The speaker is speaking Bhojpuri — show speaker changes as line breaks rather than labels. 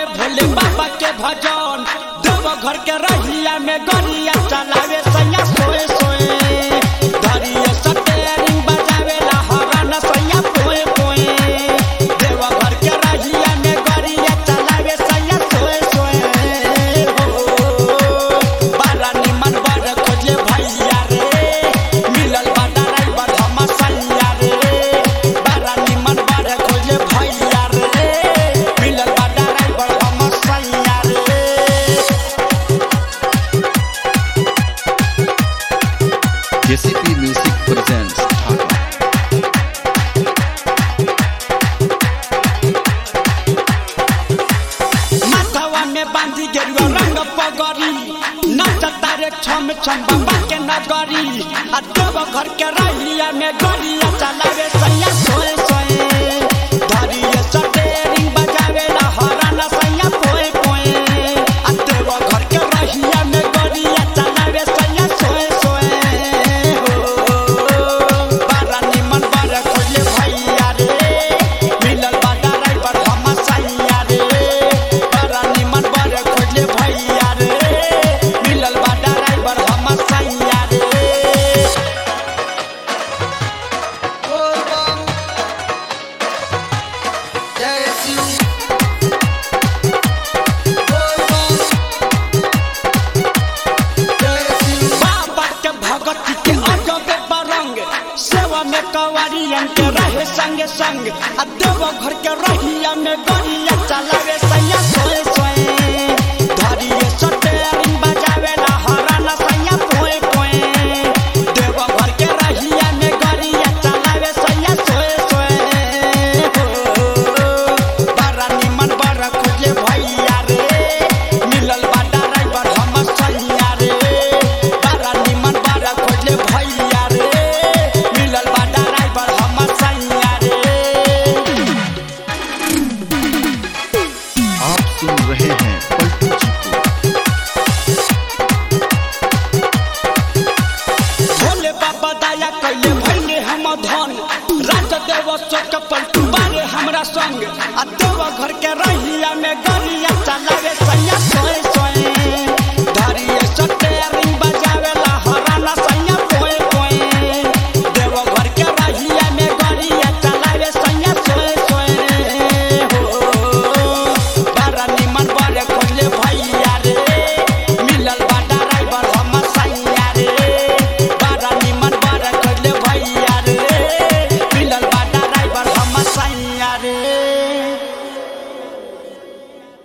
भोले बाबा के भजन देव घर के रहिया में गरिया चलावे सैया सोए सोए धरिए सटेरिंग बजावे ला हरन सैया पोए पोए देव घर के रहिया में गरिया चलावे सैया सोए सोए हो बारा निमन बर खोजे भैया रे मिलल बा ड्राइवर हम सैया रे बारा निमन बर खोजे भैया रे मिलल बा ड्राइवर हम सैया रे
JCP Music presents Dhaka.
माथवा में बांधी गेरुआ रंग पगड़ी नचता रे छम छम बाबा के नगरी आ देव घर के रहिया में गरिया चलावे सैया सोए सोए धरिए सटेरिंग बजावे ला हरन सैया पोए पोए आ देव घर के रहिया में गरिया चलावे सैया सोए सोए हो बारा निमन बारा खोजे भैया रे मिलल बा ड्राइवर हम सैया रे बारा निमन बारा खोजे भैया रे मिलल बा ड्राइवर हम सैया रे बाबा के भगत के अजबे बरंग सेवा में कवारियन के रहे संग संग आ देव घर के रहिया में गरिया चलावे सैया सोए सोए धरिए सटेरिंग बजावे ला हरन सैया पोए पोए देव घर के रहिया में गरिया चलावे सैया सोए सोए हो बारा निमन बारा खोजे भैया रे मिलल बा ड्राइवर हम सैया रे बारा निमन बारा खोजे भैया रे मिलल बा ड्राइवर हम सैया रे
आप सुन रहे हैं पलटू जी को
भोले बाबा दया कैले भैले हम धन राज देव चौक पलटू बारे हमरा संग